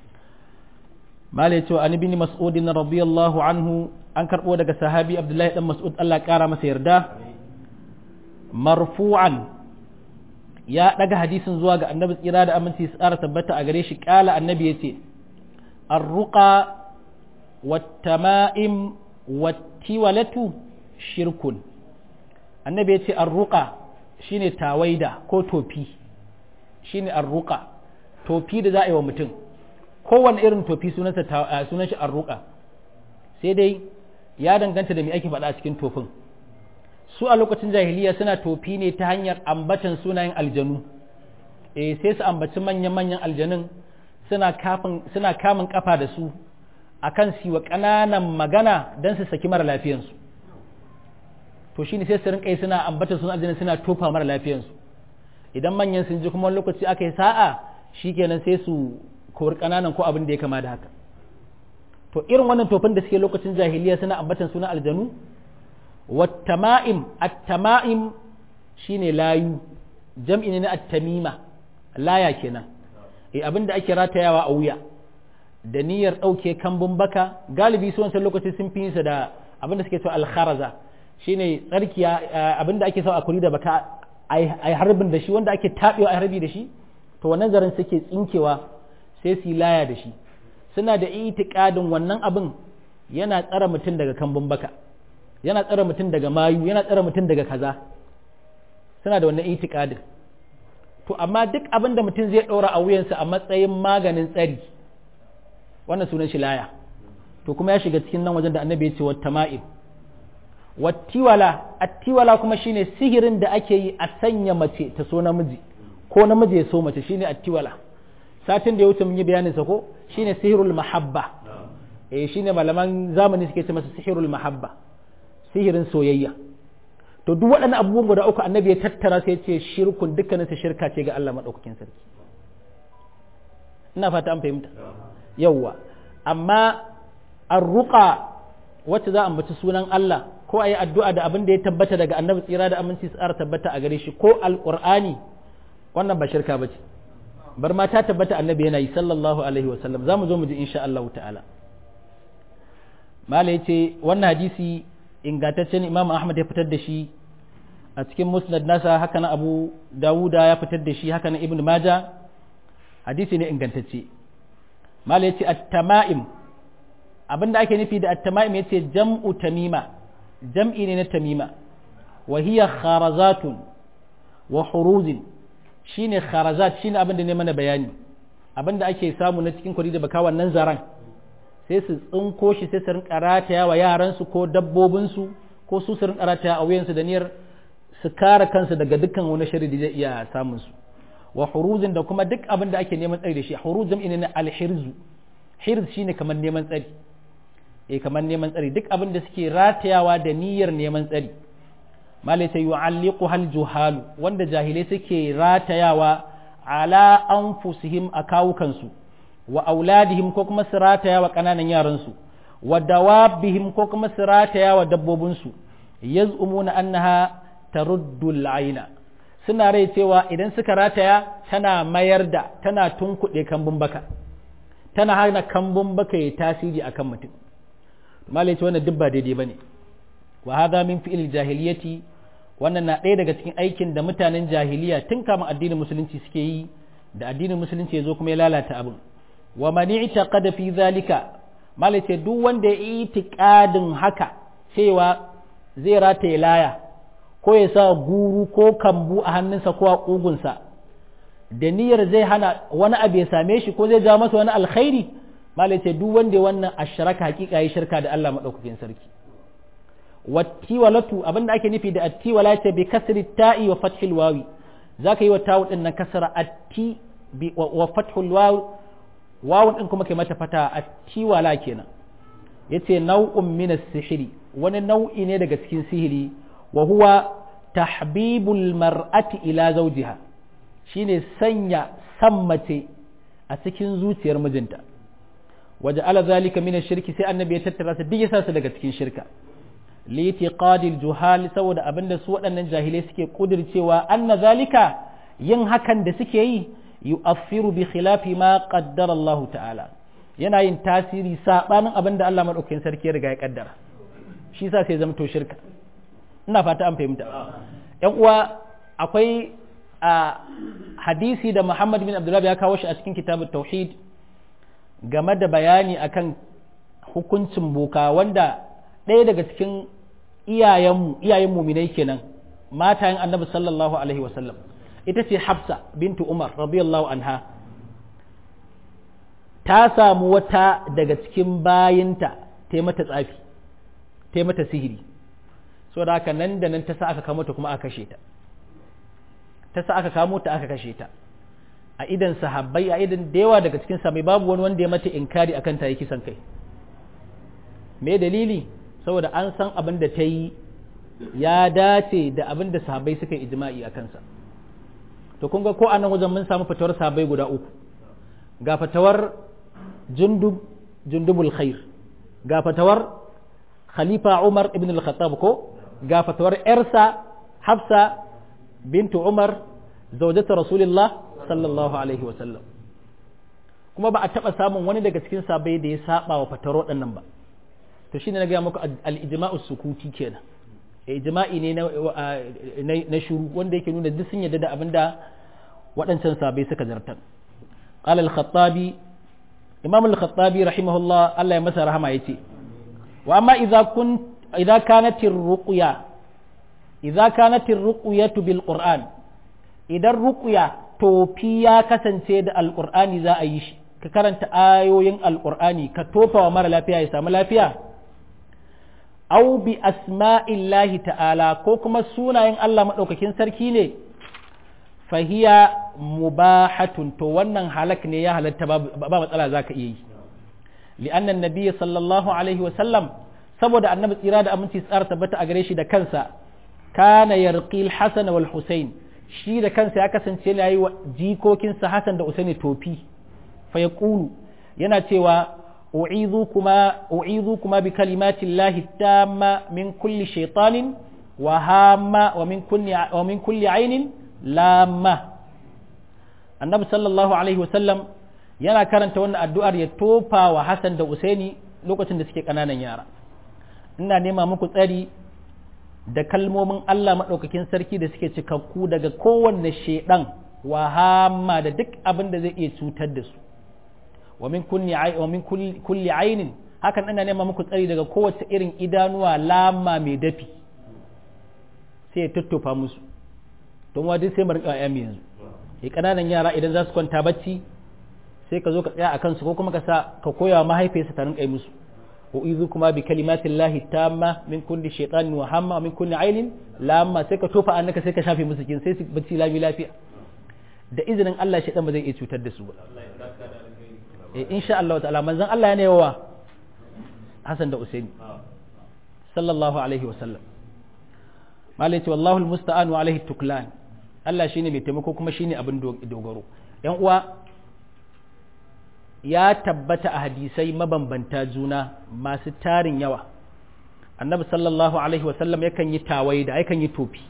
malai cewa an ibn mas'ud radiyallahu anhu an karbo daga sahabi abdullahi dan mas'ud Allah kara masa yarda marfu'an ya daga hadisin zuwa ga annabi tsira da aminci tsara tabbata a gare shi kala annabi yace arruqa wattama'im wattiwalatu shirkun annabi yace arruqa shine tawaida ko tofi shine arruqa tofi da za a yi wa mutum kowane irin tofi sunansa sunan shi arruqa sai dai ya danganta da me ake faɗa a cikin tofin su a lokacin jahiliya suna tofi ne ta hanyar ambatan sunayen aljanu eh sai su ambaci manyan-manyan aljanun suna kafin suna kamun kafa da su akan su wa ƙananan magana don su saki mara lafiyansu to shine sai su rinka suna ambatan sunan aljanun suna tofa mara lafiyansu idan manyan sun ji kuma lokaci aka yi sa'a shikenan sai su kori ƙananan ko abin da ya kama da haka to irin wannan tofin da suke lokacin jahiliya suna ambatan sunan aljanu والتمائم التمائم shine layu jam'i ne na at-tamima laya kenan eh abinda ake ratayawa a wuya da niyyar dauke kambun baka galibi su wancan lokaci sun fi sa da abinda suke cewa al-kharaza shine tsarkiya abinda ake so a kuri da baka ai harbin da shi wanda ake tabewa ai harbi da shi to wannan zarin suke tsinkewa sai su laya da shi suna da itikadin wannan abin yana tsara mutum daga kambun baka yana tsare mutum daga mayu yana tsare mutum daga kaza suna da wannan itikadin to amma duk abin da mutum zai ɗora a wuyansa a matsayin maganin tsari wannan sunan shi laya to kuma ya shiga cikin nan wajen da annabi ya ce wata ma'im wattiwala attiwala kuma shine sihirin da ake yi a sanya mace ta so namiji ko namiji ya so mace shine attiwala satin da ya wuce mun yi bayanin sa ko shine sihirul mahabba eh shine malaman zamani suke ce masa sihirul mahabba sihirin soyayya to duk waɗannan abubuwan guda uku annabi ya tattara sai ya ce shirkun dukkanin su shirka ce ga Allah madaukakin sarki ina fata an fahimta yawwa amma arruqa wacce za a ambaci sunan Allah ko a yi addu'a da abin da ya tabbata daga annabi tsira da aminci tsara tabbata a gare shi ko alƙur'ani wannan ba shirka ba ce bar ma ta tabbata annabi yana yi sallallahu alaihi wasallam za mu zo mu ji insha Allah ta'ala mala ya ce wannan hadisi ingantaccen imam ahmad ya fitar da shi a cikin musnad nasa haka na abu dawuda ya fitar da shi haka na ibn maja hadisi ne ingantacce mala ya ce at-tama'im abinda ake nufi da at-tama'im ya ce jam'u tamima jam'i ne na tamima wa hiya kharazatun wa huruzin shine kharazat shine abin da ne mana bayani abin da ake samu na cikin kwari da baka wannan zaran sai su tsinko shi sai su rinka rataya wa yaransu ko dabbobinsu ko su su rinka rataya a wuyansu da niyyar su kare kansu daga dukkan wani shari da zai iya samun su wa huruzin da kuma duk abin da ake neman tsari da shi huruz jam'i ne na alhirzu hirz shine kamar neman tsari eh kamar neman tsari duk abin da suke ratayawa da niyyar neman tsari malai ta yu'alliqu hal juhalu wanda jahilai suke ratayawa ala anfusihim a kawukansu wa auladihim ko kuma su ratayawa kananan yaransu wa dawabihim ko kuma su ratayawa dabbobinsu yaz'umuna annaha taruddu al'aina suna rai cewa idan suka rataya tana mayar da tana tunkuɗe kambun baka tana hana kambun baka ya tasiri akan mutum malai ce wannan duk ba daidai bane wa hadha min fi'il jahiliyati wannan na ɗaya daga cikin aikin da mutanen jahiliya tun kama addinin musulunci suke yi da addinin musulunci ya zo kuma ya lalata abin wa man i'taqada fi zalika malai ce duk wanda ya itiqadin haka cewa zai rataye laya ko ya sa guru ko kambu a hannunsa ko a ƙugunsa da niyyar zai hana wani abu ya same shi ko zai ja masa wani alkhairi malai ce duk wanda wannan ashraka hakika yi shirka da Allah madaukakin sarki wattiwalatu abinda ake nufi da attiwala ce bi kasri ta'i wa fathil wawi zaka yi wa tawu din nan kasra atti wa fathul wawi wawun din kuma kai mata fata attiwala kenan yace nau'un min as-sihri wani nau'i ne daga cikin sihiri wa huwa tahbibul mar'ati ila zawjiha shine sanya san mace a cikin zuciyar mijinta waje ala zalika min shirki sai annabi ya tattara su duk yasa su daga cikin shirka litiqadil juhal saboda abinda su waɗannan jahilai suke kudircewa anna zalika yin hakan da suke yi yu'affiru bi khilafi ma qaddara Allah ta'ala yana yin tasiri sabanin abinda Allah madaukakin sarki ya riga ya kaddara shi yasa sai zama to shirka ina fata an fahimta yan uwa akwai a hadisi da Muhammad bin Abdullah ya kawo shi a cikin kitabut tauhid game da bayani akan hukuncin boka wanda ɗaya daga cikin iyayenmu iyayen muminai kenan matayen annabi sallallahu alaihi wasallam ita ce hafsa bintu umar radiyallahu anha ta samu wata daga cikin bayinta ta mata tsafi ta mata sihiri so da haka nan da nan ta sa aka kamo ta kuma aka kashe ta ta sa aka kamo ta aka kashe ta a idan sahabbai a idan da yawa daga cikin sahabbai babu wani wanda ya mata inkari akan ta yi kisan kai me dalili saboda an san abin da ta yi ya dace da abin da sahabbai suka yi ijma'i a kansa to kun ga ko a nan wajen mun samu fatawar sahabbai guda uku ga fatawar jundub jundubul khair ga fatawar khalifa umar ibn al-khattab ko ga fatawar yarsa hafsa bintu umar zaujata rasulullah sallallahu alaihi wa sallam kuma ba a taba samun wani daga cikin sahabbai da ya saba wa fatawar waɗannan ba to shine na gaya muku al-ijma'u sukuti kenan ijma'i ne na na shuru wanda yake nuna duk sun yadda da abinda waɗancan sabai suka zartar qala al-khattabi imam al-khattabi rahimahullah Allah ya masa rahama yace wa amma idza kun idza kanat ar-ruqya idza kanat ar-ruqyatu bil qur'an idan ruqya tofi ya kasance da al-qur'ani za a yi shi ka karanta ayoyin alqur'ani ka tofa wa mara lafiya ya samu lafiya au bi asma'illahi ta'ala ko kuma sunayen Allah maɗaukakin sarki ne fahiya mubahatun to wannan halak ne ya halatta ba matsala za ka iya yi li'annan nabiyyi sallallahu alaihi wa sallam saboda annabi tsira da aminci tsara tabbata a gare shi da kansa kana yarqil hasan wal husain shi da kansa ya kasance yana yi wa jikokinsa hasan da usaini tofi fa yaqulu yana cewa أعيذكما أعيذكما بكلمات الله التامة من كل شيطان وهامة ومن كل ومن كل عين لامة النبي صلى الله عليه وسلم yana karanta wannan addu'ar ya tofa wa Hassan da Usaini lokacin da suke ƙananan yara ina nema muku tsari da kalmomin Allah maɗaukakin sarki da suke cikakku daga kowanne shaidan wa hamma da duk abin da zai iya cutar da su wa min kulli ainin hakan ina nema muku tsari daga kowace irin idanuwa lama mai dafi sai ya tuttufa musu don wa duk sai mu rinka ayyami yanzu eh kananan yara idan za su kwanta bacci sai ka zo ka tsaya a kansu ko kuma ka sa ka koya wa mahaifiyarsa ta rinka yi musu wa izu kuma bi kalimatin lahi tamma min kulli shaytanin wa hamma min kulli ainin lamma sai ka tofa annaka sai ka shafe musu kin sai su bacci lami lafiya da izinin Allah shaytan ba zai iya cutar da su ba eh insha Allah ta'ala manzon Allah yana yawa Hassan da Usaini sallallahu alaihi wa sallam malai ce wallahu almusta'an wa alaihi tuklan Allah shine mai taimako kuma shine abin dogaro yan uwa ya tabbata a hadisai mabambanta juna masu tarin yawa annabi sallallahu alaihi wa sallam yakan yi tawaye da yakan yi tofi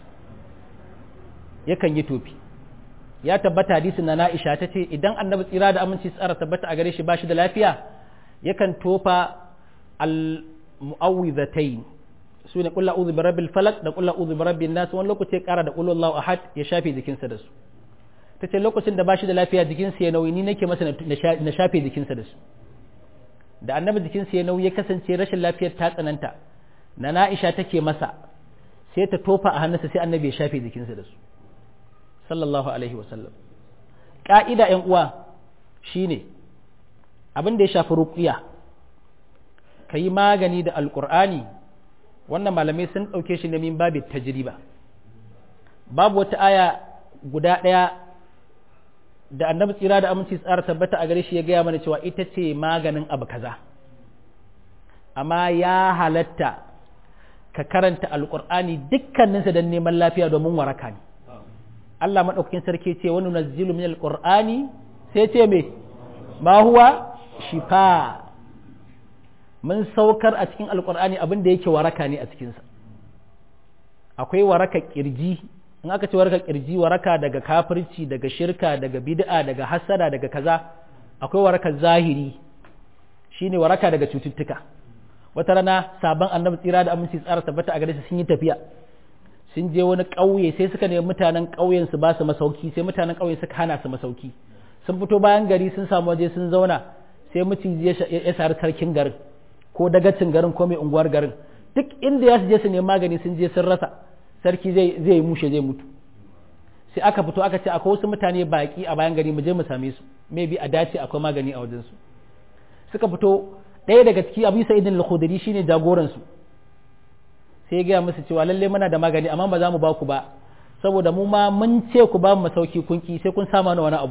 yakan yi tofi ya tabbata hadisin na Aisha ta ce idan annabi tsira da aminci tsara tabbata a gare shi bashi da lafiya yakan tofa al-mu'awwidhatayn su ne kullu a'udhu birabbil falaq da kullu a'udhu birabbin nas wani lokaci ya kara da kullu Allahu ahad ya shafe jikinsa da su tace lokacin da bashi da lafiya jikinsa ya nauyi ni nake masa na shafe jikinsa da su da annabi jikinsa ya nauyi ya kasance rashin lafiyar ta tsananta na Aisha take masa sai ta tofa a hannunsa sai annabi ya shafe jikinsa da su sallallahu alaihi wasallam ƙa'ida ‘yan uwa shi ne abin da ya shafi ruƙiya ka yi magani da alƙur'ani wannan malamai sun ɗauke shi min babu tajriba babu wata aya guda ɗaya da annabi tsira da aminci tsara tabbata a gare shi ya gaya mana cewa ita ce maganin abu kaza amma ya halatta ka karanta alƙur'ani dukkaninsa don neman lafiya domin waraka ne Allah maɗaukakin sarki ce wani nazzilu min alƙur'ani sai ce me ma huwa shifa mun saukar a cikin alƙur'ani abin da yake waraka ne a cikinsa akwai waraka ƙirji in aka ce waraka ƙirji waraka daga kafirci daga shirka daga bid'a daga hasada daga kaza akwai waraka zahiri shine waraka daga cututtuka wata rana sabon annabi tsira da aminci tsara tabbata a gare su sun yi tafiya sun je wani ƙauye sai suka nemi mutanen ƙauyen su ba su masauki sai mutanen ƙauye suka hana su masauki sun fito bayan gari sun samu waje sun zauna sai maciji ya sari sarkin garin ko dagacin garin ko mai unguwar garin duk inda ya su je su nemi magani sun je sun rasa sarki zai zai mushe zai mutu sai aka fito aka ce akwai wasu mutane baki a bayan gari mu je mu same su maybe a dace akwai magani a wajen su suka fito ɗaya daga ciki abu sa'idin al-khudri shine jagoran su sai ya gaya musu cewa lalle muna da magani amma ba za mu ba ku ba saboda mu ma mun ce ku ba mu masauki kunki sai kun sa mana wani abu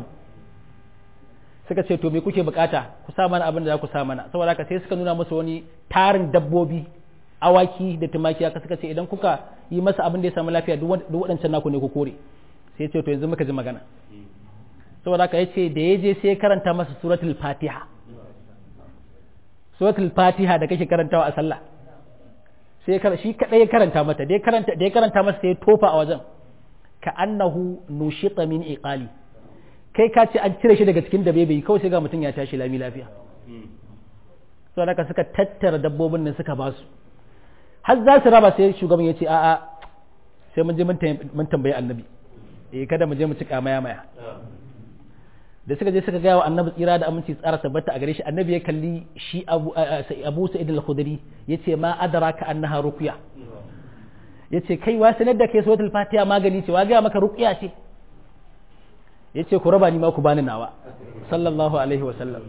suka ce to me kuke bukata ku sa mana abin da za ku sa mana saboda haka sai suka nuna musu wani tarin dabbobi awaki da tumaki haka suka ce idan kuka yi masa abin da ya samu lafiya duk waɗancan naku ne ku kore sai ya ce to yanzu muka ji magana saboda haka yace da ya je sai ya karanta masa suratul fatiha suratul fatiha da kake karantawa a sallah sai shi kadai ya karanta mata da ya karanta da ya karanta masa sai ya tofa a wajen ka annahu nushita min iqali kai ka ce an cire shi daga cikin dabe kawai sai ga mutum ya tashi lami lafiya so haka suka tattara dabbobin nan suka basu har za su raba sai shugaban ya ce a'a sai mun je mun tambayi annabi eh kada mu je mu ci maya maya da suka je suka gaya wa annabi tsira da aminci tsara tabbata a gare shi annabi ya kalli shi abu abu sa'id al-khudri yace ma adraka annaha ruqya yace kai wa sanar da kai suratul fatiha magani ce wa ga maka ruqya ce yace ku raba ni ma ku bani nawa sallallahu alaihi wa sallam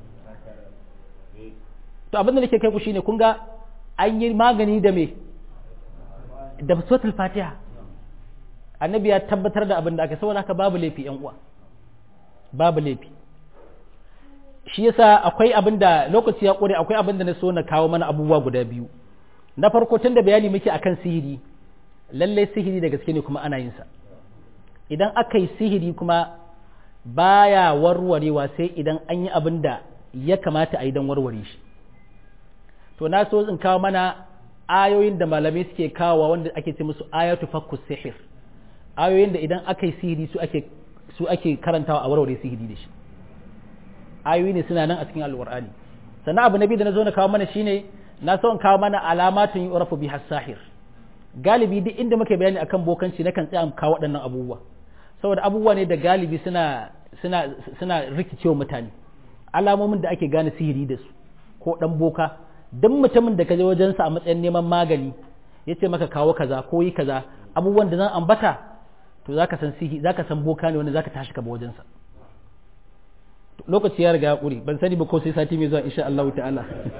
to abin da nake kai ku shine kun ga an yi magani da me da suratul fatiha annabi ya tabbatar da abin da aka saboda haka babu laifi yan uwa babu laifi shi yasa akwai abin da lokaci ya kure akwai abin da na so na kawo mana abubuwa guda biyu na farko tun da bayani muke akan sihiri lallai sihiri da gaske ne kuma ana yin sa idan aka yi sihiri kuma baya warwarewa sai idan an yi abin da ya kamata a yi don warware shi to na so in kawo mana ayoyin da malamai suke kawo wanda ake ce musu ayatu fakkus sihir ayoyin da idan aka yi sihiri su ake su ake karantawa a warware sihiri da shi ayoyi ne suna nan a cikin alqur'ani sannan abu na biyu da na zo na kawo mana shine na so in kawo mana alamatun yu'rafu biha sahir galibi duk inda muke bayani akan bokanci na kan tsaya kawo waɗannan abubuwa saboda abubuwa ne da galibi suna suna suna rikicewa mutane alamomin da ake gane sihiri da su ko dan boka duk mutumin da ka je wajensa a matsayin neman magani ya ce maka kawo kaza ko yi kaza abubuwan da zan ambata to zaka san sihi zaka san boka ne wanda zaka tashi ka ba wajensa lokaci ya riga ya ƙure ban sani ba ko sai sati mai zuwa insha Allah ta'ala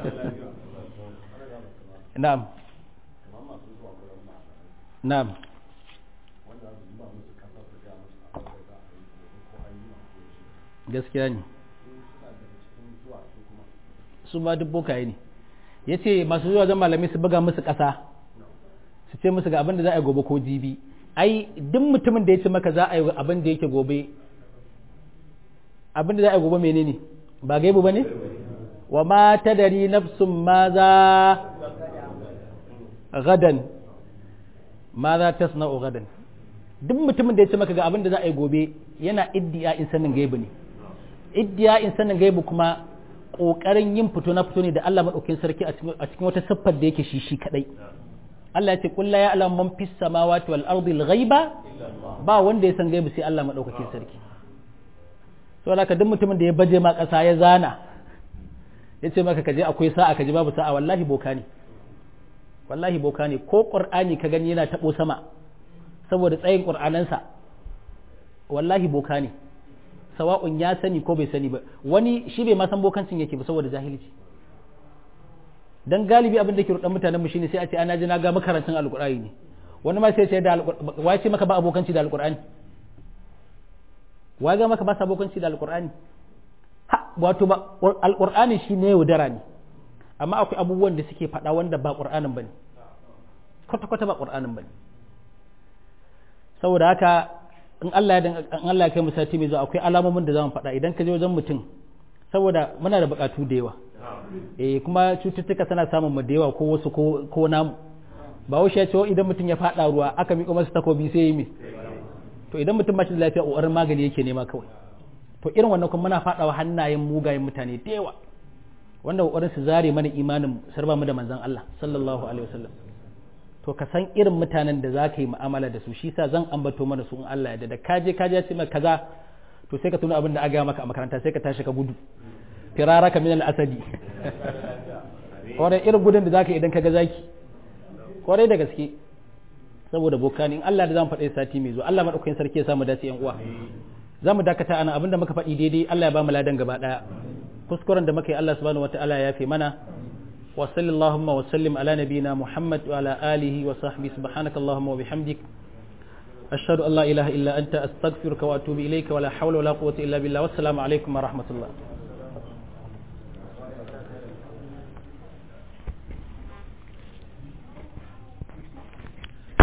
na'am na'am gaskiya ne su ma duk bokaye ne ya ce masu zuwa zan malamai su buga musu ƙasa su ce musu ga abin da za a yi gobe ko jibi ai duk mutumin da ya ce maka za a yi abin da yake gobe abin da za a yi gobe menene ba gaibu ba ne wa ma tadari nafsun ma za gadan ma za ta sana'o gadan duk mutumin da ya ce maka ga abin da za a yi gobe yana iddiya in sanin gaibu ne iddiya in sanin gaibu kuma ƙoƙarin yin fito na fito ne da Allah maɗaukin sarki a cikin wata siffar da yake shi shi kaɗai Allah ya ce kulla ya alam man fis samawati wal ardi al ghaiba ba wanda ya san gaibu sai Allah maɗaukakin sarki saboda haka duk mutumin da ya baje ma ƙasa ya zana ya ce maka kaje akwai sa'a kaje babu sa'a wallahi boka ne wallahi boka ne ko qur'ani ka gani yana tabo sama saboda tsayin qur'anansa wallahi boka ne sawa'un ya sani ko bai sani ba wani shi bai ma san bokancin yake ba saboda jahilci dan galibi abin da ke rudan mutanen mu shine sai a ce ana ji na ga makarantun alqur'ani ne wani ma sai ce da wai ce maka ba abokanci da alqur'ani wai ga maka ba sa abokanci da alqur'ani ha wato ba alqur'ani shine yaudara ne amma akwai abubuwan da suke faɗa wanda ba qur'anin bane kwata kwata ba qur'anin bane saboda haka in Allah ya in Allah ya kai mu sati mai zuwa akwai alamomin da zamu faɗa idan ka je wajen mutum saboda muna da buƙatu da yawa eh kuma cututtuka tana samun mu da yawa ko wasu ko ko namu ba wuce ya ce idan mutum ya faɗa ruwa aka miƙo masa takobi sai yi mi to idan mutum ba shi da lafiya ƙoƙarin magani yake nema kawai to irin wannan kuma muna faɗawa hannayen mugayen mutane da yawa wanda ƙoƙarin su zare mana imanin sarba mu da manzon Allah sallallahu alaihi wasallam to ka san irin mutanen da za ka yi mu'amala da su shi sa zan ambato mana su in Allah ya da ka je ka je ce maka kaza to sai ka tuna abin da aga maka a makaranta sai ka tashi ka gudu firaraka min al-asadi kwarai irin gudun da zaka idan ka ga zaki kwarai da gaske saboda bokani in Allah da zan faɗa sati mai zuwa Allah madaukakin sarki ya samu dace yan uwa za mu dakata ana abinda muka faɗi daidai Allah ya ba mu ladan gaba daya kuskuren da muka yi Allah subhanahu wataala ya fi mana وصل اللهم وسلم على نبينا محمد وعلى آله وصحبه سبحانك اللهم وبحمدك أشهد أن لا إله إلا أنت أستغفرك وأتوب إليك ولا حول ولا قوة إلا بالله والسلام عليكم ورحمة الله